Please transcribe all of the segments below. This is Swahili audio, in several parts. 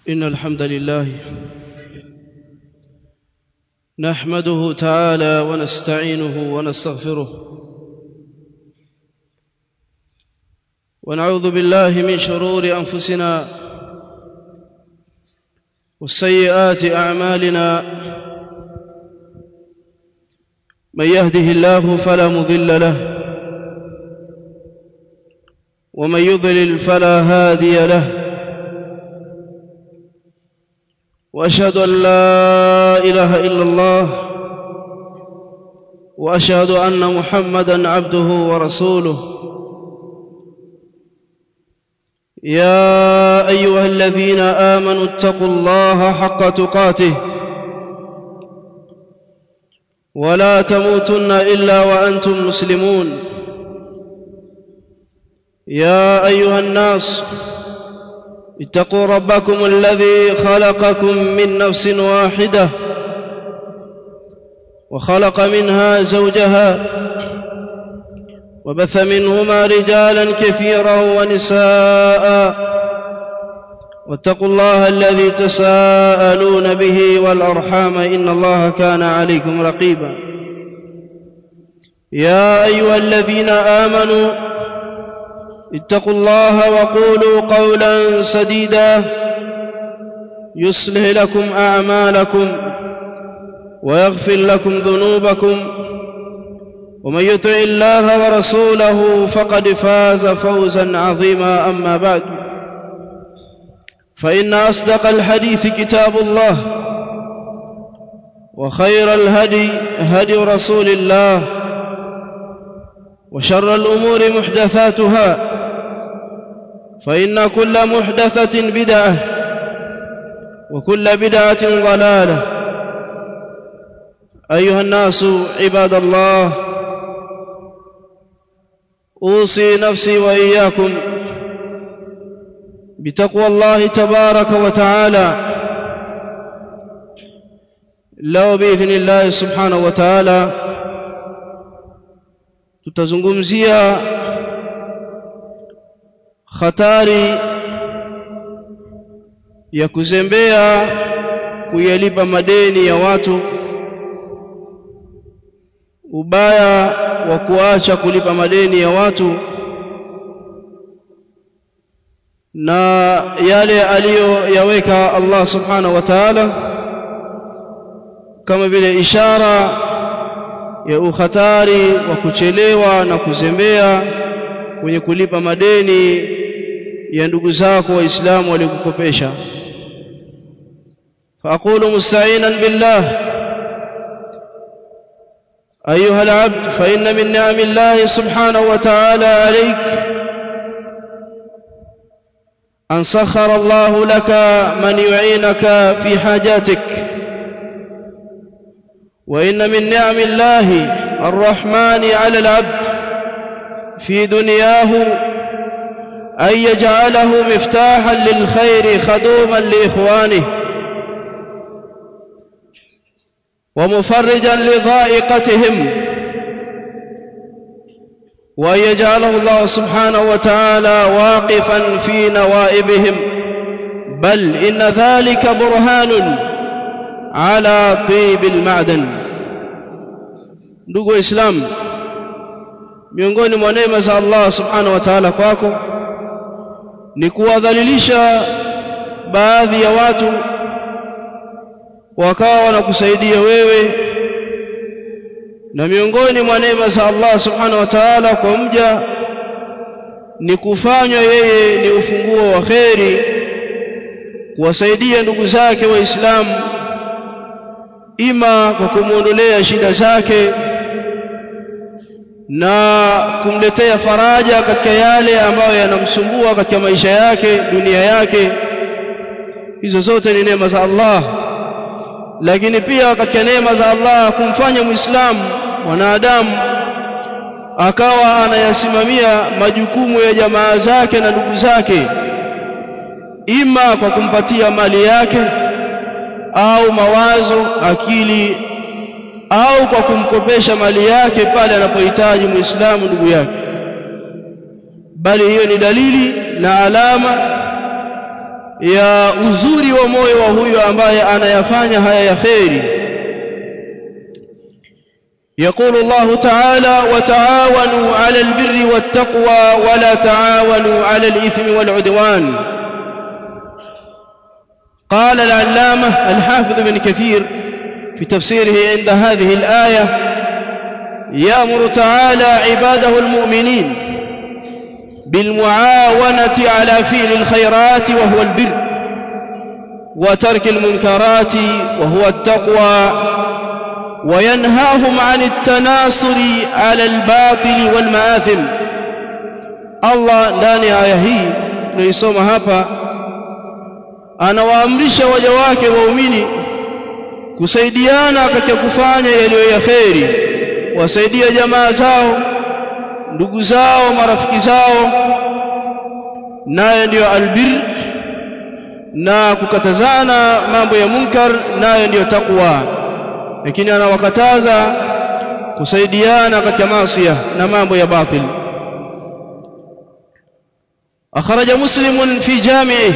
إن الحمد لله نحمده تعالى ونستعينه ونستغفره ونعوذ بالله من شرور أنفسنا والسيئات أعمالنا من يهده الله فلا مضل له ومن يضلل فلا هادي له واشهد ان لا اله الا الله واشهد ان محمدا عبده ورسوله يا ايها الذين امنوا اتقوا الله حق تقاته ولا تموتن الا وانتم مسلمون يا ايها الناس اتقوا ربكم الذي خلقكم من نفس واحده وخلق منها زوجها وبث منهما رجالا كثيرا ونساء واتقوا الله الذي تساءلون به والارحام ان الله كان عليكم رقيبا يا ايها الذين امنوا اتقوا الله وقولوا قولا سديدا يصلح لكم اعمالكم ويغفر لكم ذنوبكم ومن يطع الله ورسوله فقد فاز فوزا عظيما اما بعد فان اصدق الحديث كتاب الله وخير الهدي هدي رسول الله وشر الامور محدثاتها فإن كل محدثة بدعة وكل بدعة ضلالة أيها الناس عباد الله أوصي نفسي وإياكم بتقوى الله تبارك وتعالى لو بإذن الله سبحانه وتعالى tutazungumzia hatari ya kuzembea kuyalipa madeni ya watu ubaya wa kuacha kulipa madeni ya watu na yale aliyoyaweka Allah subhanahu wa ta'ala kama vile ishara ya ukhatari wa kuchelewa na kuzembea kwenye kulipa madeni ya ndugu zako waislamu walikukopesha فاقول مستعينا بالله ايها العبد فان من نعم الله سبحانه وتعالى عليك ان سخر الله لك من يعينك في حاجاتك وان من نعم الله الرحمن على العبد في دنياه أن يجعله مفتاحا للخير خدوما لإخوانه ومفرجا لضائقتهم وأن يجعله الله سبحانه وتعالى واقفا في نوائبهم بل إن ذلك برهان على طيب المعدن ndugu waislamu miongoni mwa neema za Allah subhanahu wa ta'ala kwako ni kuwadhalilisha baadhi ya watu wakawa wanakusaidia wewe na miongoni mwa neema za Allah subhanahu wa ta'ala kwa mja ni kufanywa yeye ni ufunguo wa kheri kuwasaidia ndugu zake waislamu ima kwa kumuondolea shida zake na kumletea faraja katika yale ambayo yanamsumbua katika maisha yake dunia yake hizo zote ni neema za Allah lakini pia katika neema za Allah kumfanya muislamu mwanadamu akawa anayasimamia majukumu ya jamaa zake na ndugu zake ima kwa kumpatia mali yake au mawazo akili au kwa kumkopesha mali yake pale anapohitaji muislamu ndugu yake bali hiyo ni dalili na alama ya uzuri wa moyo wa huyo ambaye anayafanya haya ya kheri يقول الله تعالى وتعاونوا على البر والتقوى ولا تعاونوا على الإثم والعدوان قال العلامة الحافظ بن كثير في تفسيره عند هذه الآية يأمر تعالى عباده المؤمنين بالمعاونة على فعل الخيرات وهو البر وترك المنكرات وهو التقوى وينهاهم عن التناصر على الباطل والمآثم الله ndani ya aya hii tunaisoma hapa anawaamrisha waja wake waumini kusaidiana katika kufanya yaliyo ya kheri wasaidia jamaa zao ndugu zao marafiki zao nayo ndiyo albir na kukatazana mambo ya munkar nayo ndiyo takwa lakini anawakataza kusaidiana katika maasi na mambo ya batil أخرج مسلم في جامعه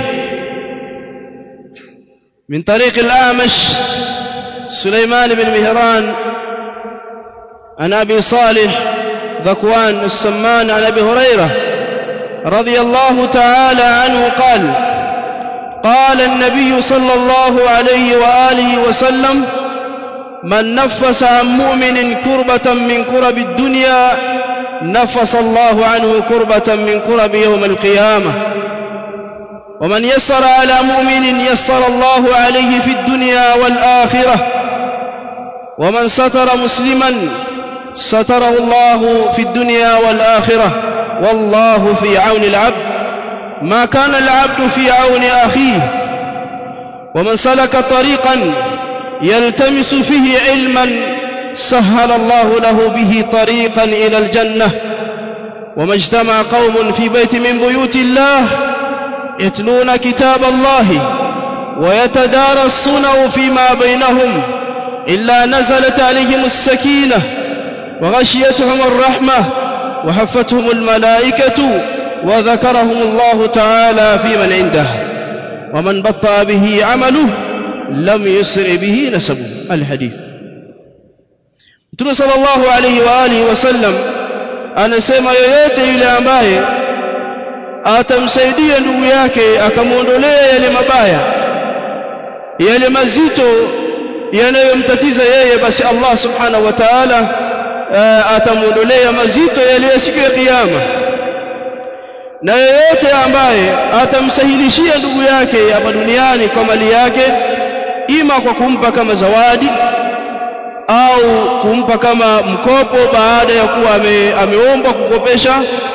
من طريق الأعمش سليمان بن مهران عن أبي صالح ذكوان السمان عن أبي هريرة رضي الله تعالى عنه قال قال النبي صلى الله عليه وآله وسلم من نفس عن مؤمن كربة من كرب الدنيا نفس الله عنه كربة من كرب يوم القيامة ومن يسر على مؤمن يسر الله عليه في الدنيا والآخرة ومن ستر مسلما ستره الله في الدنيا والآخرة والله في عون العبد ما كان العبد في عون أخيه ومن سلك طريقا يلتمس فيه علما سهل الله له به طريقا إلى الجنة وما اجتمع قوم في بيت من بيوت الله يتلون كتاب الله ويتدارسونه فيما بينهم إلا نزلت عليهم السكينة وغشيتهم الرحمة وحفتهم الملائكة وذكرهم الله تعالى في من عنده ومن بطأ به عمله لم يسر به نسبه الحديث Mtume sallallahu alayhi wa alihi wasallam anasema yoyote yule ambaye atamsaidia ndugu yake akamwondolea yale mabaya yale mazito yanayomtatiza yeye basi Allah subhanahu wa ta'ala atamwondolea mazito yale ya siku ya kiyama na yeyote ambaye atamsahilishia ndugu yake hapa duniani kwa mali yake ima kwa kumpa kama zawadi au kumpa kama mkopo baada ya kuwa ame, ameomba kukopesha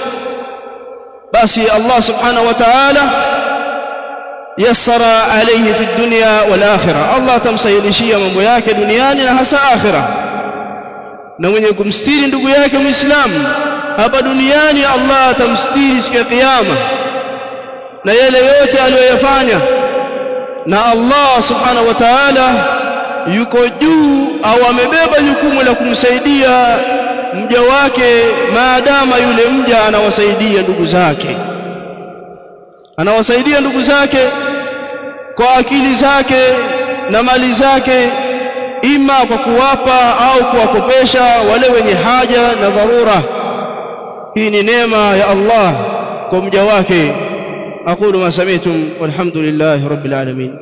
basi Allah subhanahu wa ta'ala yassara alayhi fi dunya wal akhirah Allah atamsahilishia mambo yake duniani na hasa akhirah na mwenye kumstiri ndugu yake muislamu hapa duniani Allah atamstiri siku ya kiyama na yale yote aliyoyafanya na Allah subhanahu wa ta'ala yuko juu au amebeba jukumu la kumsaidia mja wake maadama yule mja anawasaidia ndugu zake anawasaidia ndugu zake kwa akili zake na mali zake ima kwa kuwapa au kuwakopesha wale wenye haja na dharura hii ni neema ya Allah kwa mja wake aqulu ma sami'tum walhamdulillahi rabbil alamin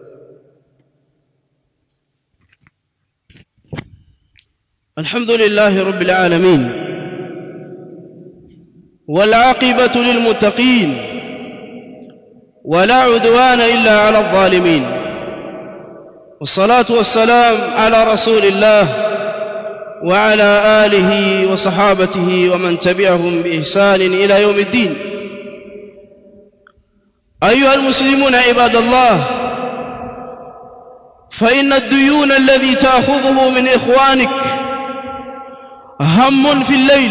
الحمد لله رب العالمين والعاقبة للمتقين ولا عدوان إلا على الظالمين والصلاة والسلام على رسول الله وعلى آله وصحابته ومن تبعهم بإحسان إلى يوم الدين أيها المسلمون عباد الله فإن الديون الذي تأخذه من إخوانك هم في الليل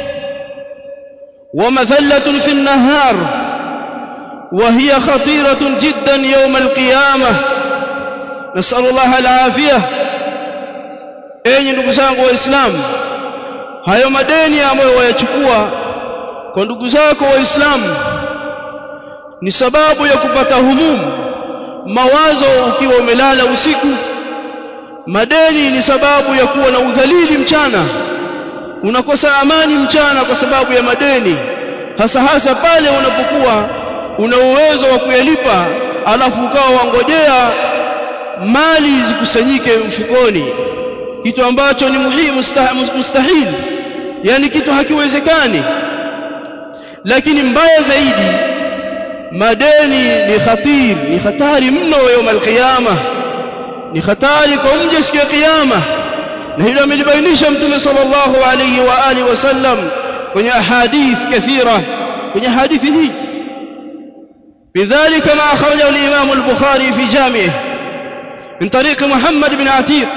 ومثلة في النهار وهي خطيرة جدا يوم القيامة نسأل الله العافية enyi ndugu zangu waislamu hayo madeni ambayo wayachukua kwa ndugu zako waislamu ni sababu ya kupata humumu mawazo ukiwa umelala usiku madeni ni sababu ya kuwa na udhalili mchana unakosa amani mchana kwa sababu ya madeni hasa hasa pale unapokuwa una uwezo wa kuyalipa alafu ukawa wangojea mali zikusanyike mfukoni kitu ambacho ni muhimu mustahili yani kitu hakiwezekani lakini mbaya zaidi madeni ni khatir ni hatari mno يوم القيامه ni hatari kwa mja siku ya kiyama na hilo amelibainisha mtume sallallahu alayhi wa alihi wasallam kwenye ahadith kathira kwenye hadithi nyingi بذلك ما أخرجه الإمام البخاري في جامعه من طريق محمد بن عتيق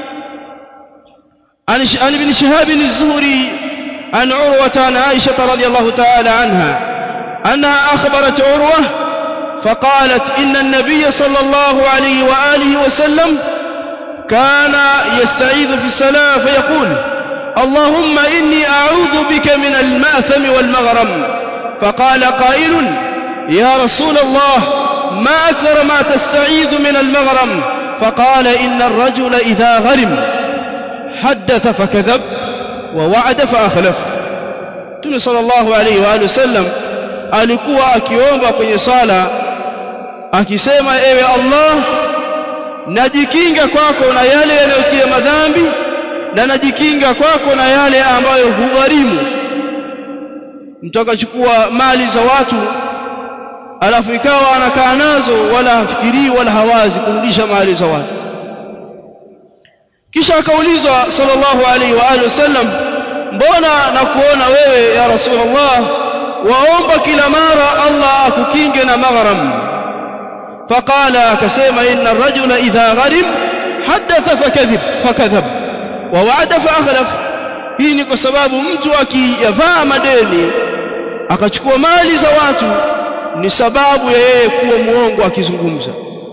عن عن ابن شهاب الزهري عن عروة عن عائشة رضي الله تعالى عنها أنها أخبرت عروة فقالت إن النبي صلى الله عليه وآله وسلم كان يستعيذ في الصلاة فيقول اللهم إني أعوذ بك من المأثم والمغرم فقال قائل يا رسول الله ما أكثر ما تستعيذ من المغرم فقال إن الرجل إذا غرم حدث فكذب ووعد فأخلف Mtume sallallahu alaihi wa alihi wasallam alikuwa akiomba kwenye swala akisema ewe Allah najikinga kwako na yale yanayotia madhambi na najikinga kwako na yale ambayo hugharimu mtu akachukua mali za watu alafu ikawa anakaa nazo wala hafikirii wala hawazi kurudisha mali za watu kisha akaulizwa sallallahu alaihi wa alihi wasallam mbona nakuona wewe ya rasulullah waomba kila mara Allah akukinge na maghram faqala akasema inna ar-rajula idha gharim hadatha fakadhib fakadhab wa wa'ada fa akhlaf hii ni kwa sababu mtu akiyavaa madeni akachukua mali za watu ni sababu ya yeye kuwa muongo akizungumza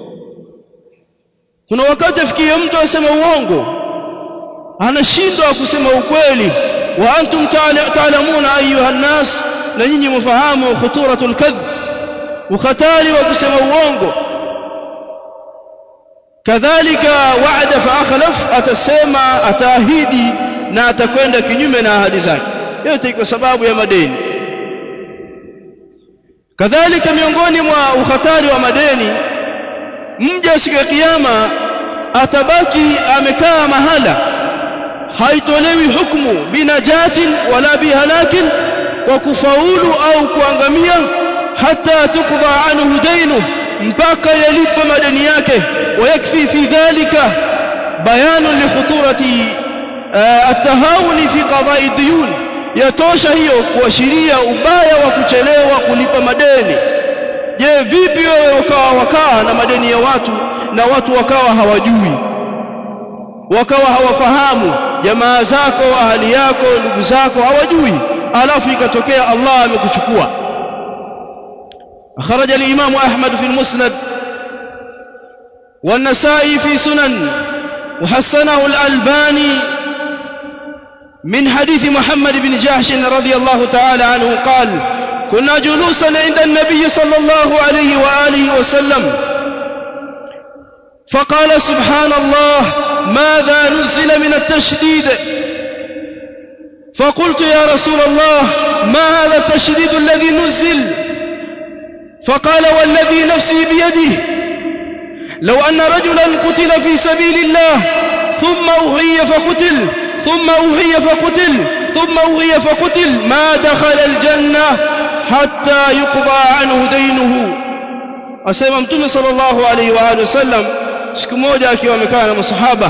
kuna wakati afikie mtu asema uongo anashindwa kusema ukweli wa antum ta'lamuna ayuha nas na nyinyi mfahamu khuturatul kadhib ukhatari wa kusema uongo kadhalika wa'ada fa akhlaf atasema ataahidi na atakwenda kinyume na ahadi zake yote kwa sababu ya madeni kadhalika miongoni mwa ukhatari wa madeni mja siku ya kiyama atabaki amekaa mahala haitolewi hukumu binajatin wala bihalakin kwa kufaulu au kuangamia hata tukdha anhu dainu mpaka yalipa madeni yake ويكفي في ذلك بيان لخطورة التهاون في قضاء الديون yatosha hiyo kuashiria ubaya wa kuchelewa kulipa madeni je vipi wewe ukawa wakaa na madeni ya watu na watu wakawa hawajui wakawa hawafahamu jamaa zako ahali yako ndugu zako hawajui alafu ikatokea Allah amekuchukua أخرج الإمام أحمد في المسند والنسائي في سنن وحسنه الألباني من حديث محمد بن جحش رضي الله تعالى عنه قال كنا جلوسا عند النبي صلى الله عليه وآله وسلم فقال سبحان الله ماذا نزل من التشديد فقلت يا رسول الله ما هذا التشديد الذي نزل فقال والذي نفسي بيده لو أن رجلا قتل في سبيل الله ثم أوحي فقتل ثم أوحي فقتل ثم أوحي فقتل ما دخل الجنة حتى يقضى عنه دينه asema mtume sallallahu alaihi wa alihi wasallam siku moja akiwa amekaa na masahaba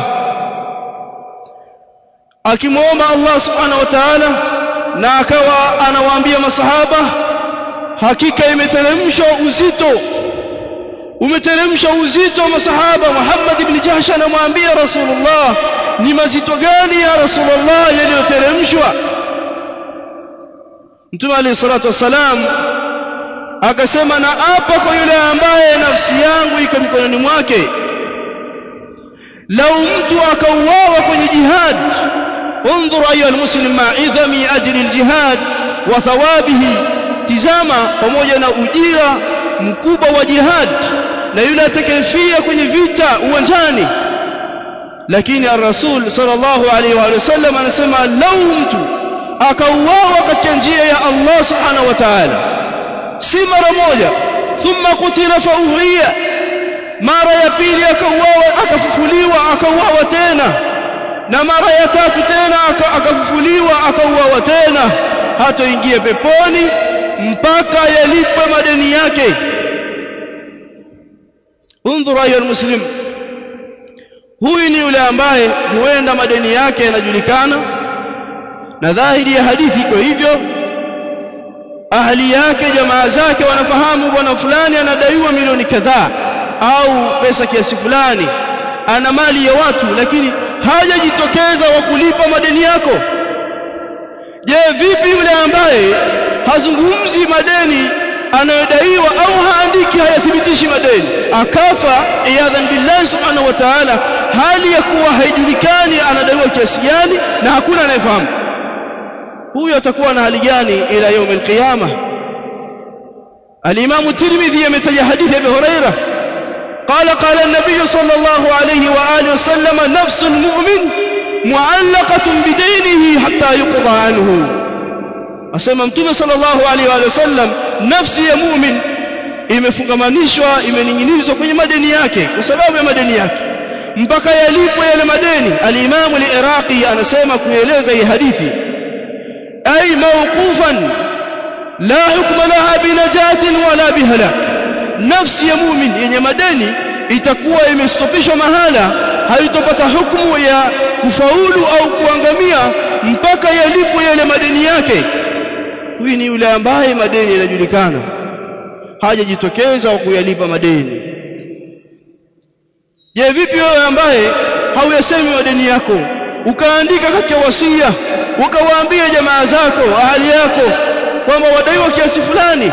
akimwomba Allah subhanahu wa ta'ala na akawa anawaambia masahaba hakika imeteremshwa uzito umeteremsha uzito wa masahaba Muhammad ibn Jahsh anamwambia Rasulullah ni mazito gani ya Rasulullah yaliyoteremshwa Mtume alayhi salatu wasalam akasema na apa kwa yule ambaye nafsi yangu iko mikononi mwake lau mtu akauawa kwenye jihad انظر ايها المسلم مع عظم اجر الجهاد وثوابه tizama pamoja na ujira mkubwa wa jihad na yule atakayefia kwenye vita uwanjani lakini ar-rasul sallallahu alaihi wa sallam anasema lau mtu akauawa katika njia ya Allah subhanahu wa ta'ala si mara moja thumma kutila fauhiya mara ya pili akauawa akafufuliwa akauawa tena na mara ya tatu tena akafufuliwa akauawa tena hatoingia peponi mpaka yalipwe madeni yake undhur ayu almuslim huyu ni yule ambaye huenda madeni yake yanajulikana na dhahiri ya hadithi iko hivyo ahli yake jamaa zake wanafahamu bwana fulani anadaiwa milioni kadhaa au pesa kiasi fulani ana mali ya watu lakini hajajitokeza wa kulipa madeni yako je vipi yule ambaye hazungumzi madeni anayodaiwa au haandiki hayathibitishi madeni akafa iyadhan billahi subhanahu wa ta'ala hali ya kuwa haijulikani anadaiwa kiasi gani na hakuna anayefahamu huyo atakuwa na hali gani ila يوم القيامه الامام الترمذي ametaja hadithi ya Abu Hurairah قال قال النبي صلى الله عليه واله وسلم نفس المؤمن معلقه بدينه حتى يقضى عنه asema mtume sallallahu alaihi wa sallam nafsi ya mu'min imefungamanishwa imening'inizwa kwenye madeni yake kwa sababu ya madeni yake mpaka yalipwe yale madeni al-Imam al-Iraqi anasema kueleza hii hadithi ay mawqufan la hukma laha binajatin wala bihalak nafsi ya mu'min yenye madeni itakuwa imestopishwa mahala haitopata hukumu ya kufaulu au kuangamia mpaka yalipwe yale madeni yake huyu ni yule ambaye madeni yanajulikana hajajitokeza wa kuyalipa madeni je vipi wewe ambaye hauyasemi madeni yako ukaandika katika wasia ukawaambia jamaa zako ahali yako kwamba wadaiwa kiasi fulani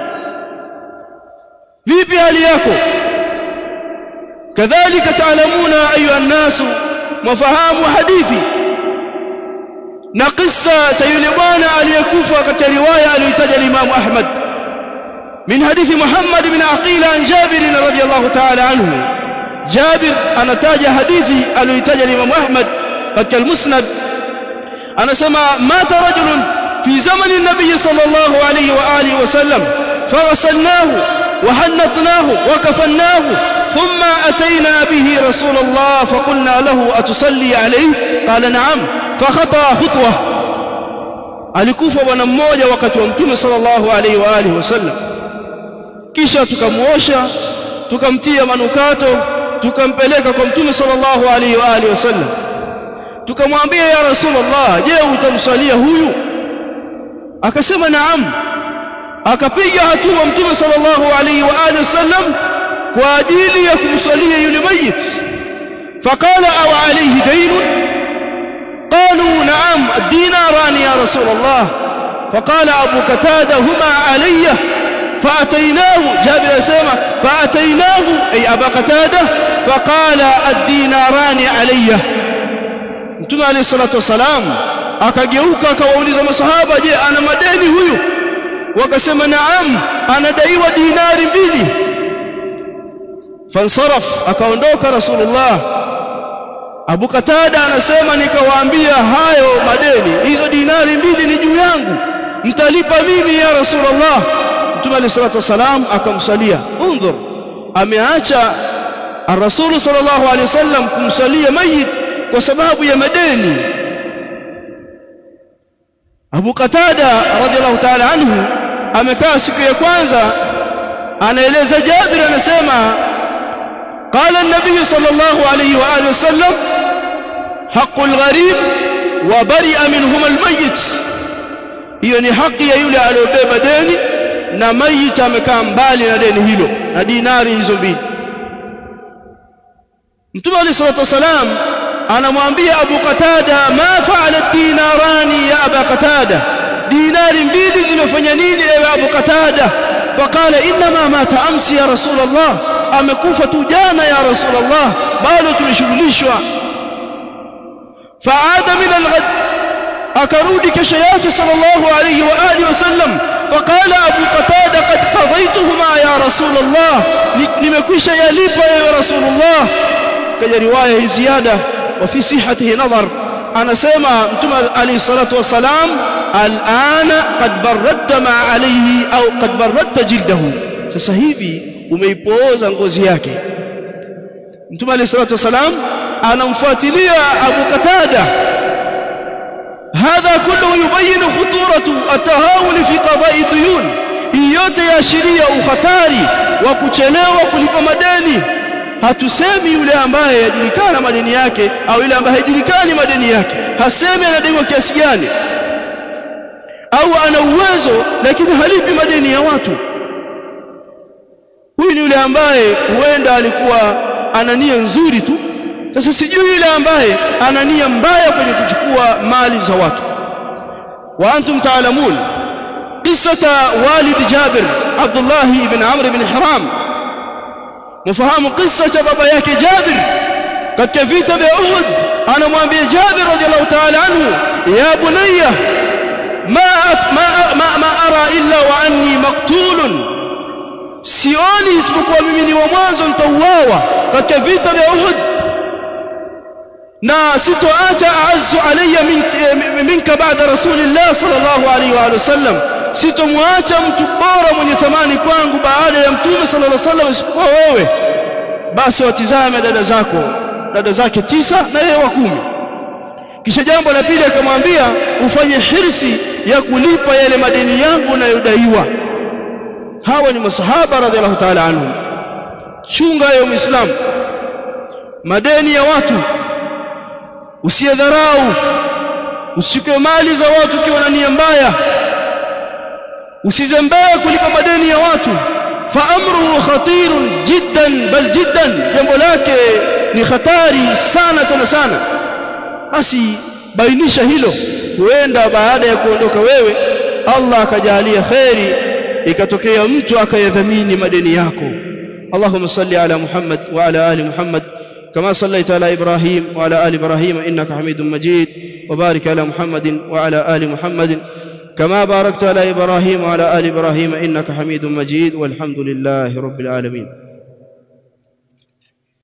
vipi hali yako kadhalika taalamuna ayuha nnasu mafahamu hadithi na kisa cha yule bwana aliyekufa katika riwaya aliyotaja Imam Ahmad min hadithi Muhammad bin Aqila an Jabir radhiyallahu ta'ala anhu Jabir anataja hadithi aliyotaja Imam Ahmad katika al-Musnad anasema mata rajulun fi zamani an-nabiy sallallahu alayhi wa alihi wa sallam faghasalnahu wa hannatnahu wa kafannahu ثم أتينا به رسول الله فقلنا له أتصلي عليه قال نعم فخطأ خطوة alikufa bwana mmoja wakati wa mtume sallallahu alaihi wa alihi wasallam kisha tukamuosha tukamtia manukato tukampeleka kwa mtume sallallahu alaihi wa alihi wasallam tukamwambia ya rasulullah je utamswalia huyu akasema naam akapiga hatua mtume sallallahu alaihi wa alihi wasallam kwa ajili ya kumswalia yule mayit faqala aw alayhi daynun قالوا نعم الديناران يا رسول الله فقال أبو قتادة هما علي فأتيناه جابر سيما فأتيناه أي أبا قتادة فقال الديناران علي Mtume عليه الصلاة والسلام akageuka akawauliza masahaba je ana madeni huyu wakasema naam anadaiwa dinari mbili fansaraf akaondoka rasulullah Abu Katada anasema nikawaambia hayo madeni hizo dinari mbili ni juu yangu mtalipa mimi ya Rasulullah Mtume عليه الصلاه والسلام akamsalia unzur ameacha Ar-Rasul sallallahu alaihi wasallam kumsalia mayit kwa sababu ya madeni Abu Katada radhiallahu ta'ala anhu amekaa siku ya kwanza anaeleza Jabir anasema قال النبي صلى الله عليه واله وسلم حق الغريب وبرئ منهما الميت hiyo ni haki ya yule aliyobeba deni na mayit amekaa mbali na deni hilo na dinari hizo mbili Mtume عليه الصلاه والسلام anamwambia Abu Qatada ma fa'ala dinarani ya Abu Qatada dinari mbili zimefanya nini ewe Abu Qatada faqala inma mata amsi ya rasulullah amekufa tu jana ya rasulullah bado tumeshughulishwa faada min alghad akarudi kesho yake sallallahu alayhi wa alihi wasallam فقال أبو قتادة قد قضيتهما يا رسول الله nimekwisha yalipa ya رسول الله kaja riwaya hii ziada وفي صحته نظر anasema mtume alayhi salatu wasalam alana qad baradta ma alayhi au qad baradta jildahu sasa hivi umeipooza ngozi yake mtume alayhi salatu wasalam anamfuatilia Abu Qatada hadha kullu yubayyin khuturatu atahawul fi qada'i diyun yote yaashiria ukhatari wa kuchelewa kulipa madeni hatusemi yule ambaye yajulikana madeni yake au yule ambaye hajulikani madeni yake hasemi anadaiwa kiasi gani au ana uwezo lakini halipi madeni ya watu huyu ni yule ambaye huenda alikuwa ana nia nzuri tu sasa sijui yule ambaye ana nia mbaya kwenye kuchukua mali za watu wa antum taalamun qissata walid jabir abdullah ibn amr ibn haram mfahamu kisa cha baba yake Jabir katika vita vya Uhud anamwambia Jabir radhiallahu ta'ala anhu ya bunayya ma ma ma, ma ara illa wa anni maqtulun sioni isipokuwa mimi ni wa mwanzo nitauawa katika vita vya Uhud na sitoacha aazu alayya minka baada rasulillah sallallahu alayhi wa sallam sitomwacha mtu bora mwenye thamani kwangu baada ya mtume sallallahu alaihi wasallam isipokuwa wewe basi watizame dada zako dada zake tisa na yeye wa kumi kisha jambo la pili akamwambia ufanye hirsi ya kulipa yale madeni yangu unayodaiwa hawa ni masahaba radhiallahu ta'ala anhum chunga ya muislamu madeni ya watu usiyadharau usike mali za watu ukiwa na nia mbaya usizembee kulipa madeni ya watu fa amruhu khatirun jiddan bal jiddan jambo lake ni hatari sana tena sana basi bainisha hilo huenda baada ya kuondoka wewe Allah akajalia khairi ikatokea mtu akayadhamini madeni yako Allahumma salli ala Muhammad wa ala ali Muhammad كما صليت على إبراهيم وعلى آل إبراهيم إنك حميد مجيد وبارك على محمد وعلى آل محمد كما باركت على إبراهيم وعلى آل إبراهيم إنك حميد مجيد والحمد لله رب العالمين